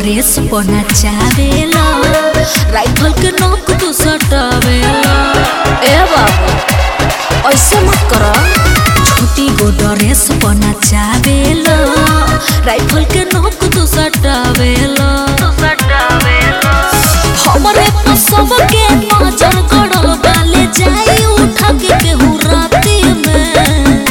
Dress पहना चावेला rifle के नोक तू सटावेला ए बाबू ऐसे मत कर छोटी गो ड्रेस पहना चावेला राइफल के नोक तू सटावेला हमरे पर सबके नजर गड़ल बाले जाई उठा के केहू राती में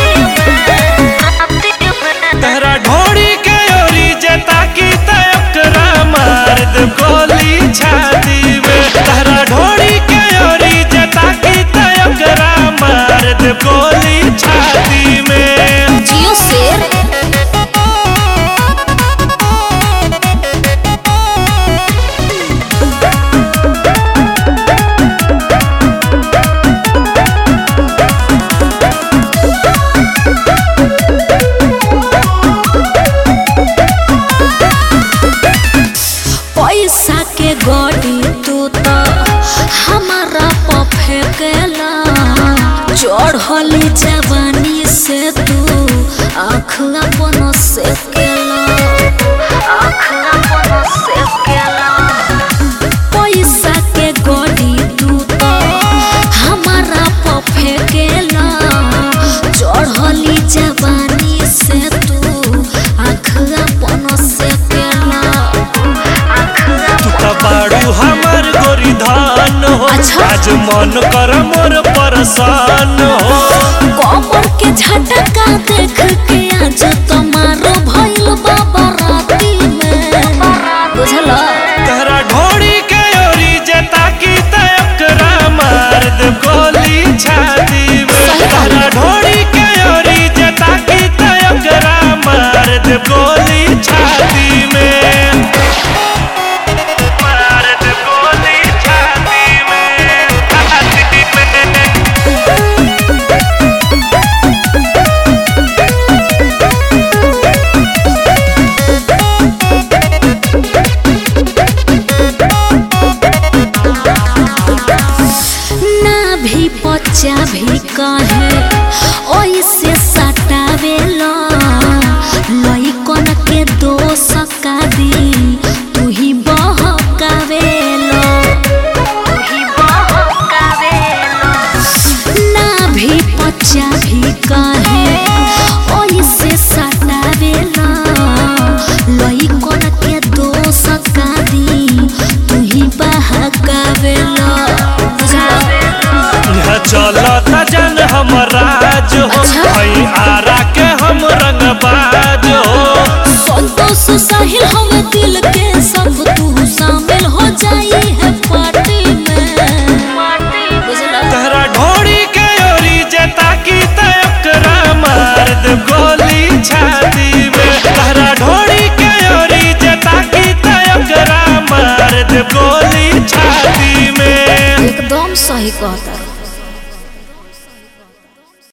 तहरा ढोड़ी के ओरी जता की तकरा मार दे गोली छाती में तहरा ढोड़ी के ओरी जता की तकरा मार दे गोली छाती में जियो शेर पैसा के गड़ी तू तो हमारा पफे केला चढ़ली जवानी से तू आँख अपन से केला आँख अपन से केला पैसा के गड़ी तू तो हमारा पफे केला चढ़ली जवानी से तू आँख अपन से केला तू तो बाड़ू हमर गोरी धान हो अच्छा। आज मन कर मोर परेशान हो कमर के झटका देख के आज तुम्हारो भइल बाबा राती में बुझल तहरा ढोड़ी के ओरी जता की तकरा मार दे गोली छाती में सही बात। तहरा ढोड़ी के ओरी जता की तकरा मार दे गोली छाती में मार दे गोली छाती में छाती में ना भी बच्चा भी कहे ओइसे सटावेला लइकन के दोष का दी तू ही बहकावेला तू ही बहकावेला ना भी बच्चा भी कहे ओइसे सटावेला लइकन के दोष का दी तू ही बहकावेला यहाँ चलता जन हमर राज हो अच्छा। भई आरा के हम रंगबाज हो संतोष साहिल हम दिल के सब तू शामिल हो जाई है पार्टी में बुझला तहरा ढोड़ी के ओरी जता की तकरा मार दे गोली छाती में तहरा ढोड़ी के ओरी जता की तकरा मार दे गोली छाती में एकदम सही कहता